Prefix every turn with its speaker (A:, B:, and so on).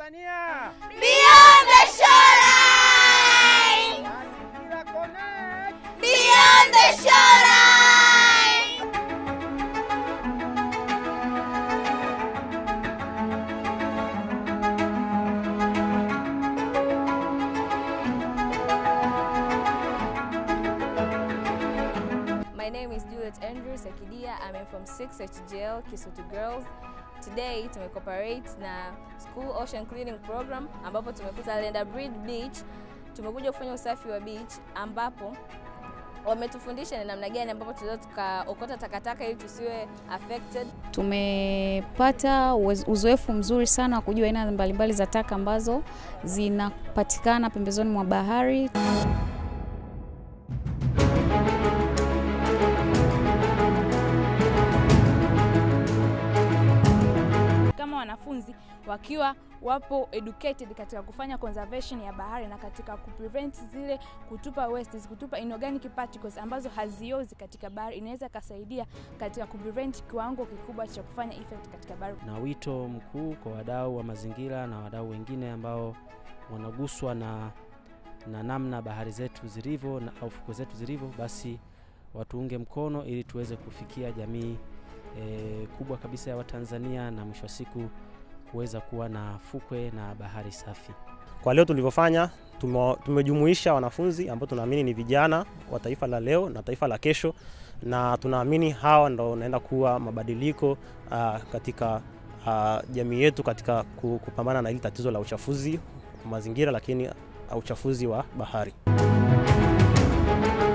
A: Tanzania.
B: Beyond the shoreline!
A: Mazingira Connect.
B: Beyond the shoreline!
C: My name is Juliet Andrew Sekidia. I'm from 6 HGL Kisutu Girls. Today tumecooperate na School Ocean Cleaning Program ambapo tumekuta Lenda Bridge Beach. Tumekuja kufanya usafi wa beach ambapo wametufundisha ni namna gani ambapo tunaweza tukaokota takataka ili tusiwe affected.
D: Tumepata uwez- uzoefu mzuri sana wa kujua aina mbalimbali za taka ambazo zinapatikana pembezoni mwa bahari.
E: kama wanafunzi wakiwa wapo educated katika kufanya conservation ya bahari na katika kuprevent zile kutupa wastes, kutupa inorganic particles ambazo haziozi katika bahari, inaweza ikasaidia katika kuprevent kiwango kikubwa cha kufanya effect katika bahari.
F: na wito mkuu kwa wadau wa mazingira na wadau wengine ambao wanaguswa na, na namna bahari zetu zilivyo na au fukwe zetu zilivyo, basi watuunge mkono ili tuweze kufikia jamii e, kubwa kabisa ya Watanzania na mwisho wa siku kuweza kuwa na fukwe na bahari safi.
G: Kwa leo tulivyofanya, tume- tumejumuisha wanafunzi ambao tunaamini ni vijana wa taifa la leo na taifa la kesho, na tunaamini hawa ndo wanaenda kuwa mabadiliko uh, katika uh, jamii yetu katika ku- kupambana na hili tatizo la uchafuzi wa mazingira, lakini uh, uchafuzi wa bahari.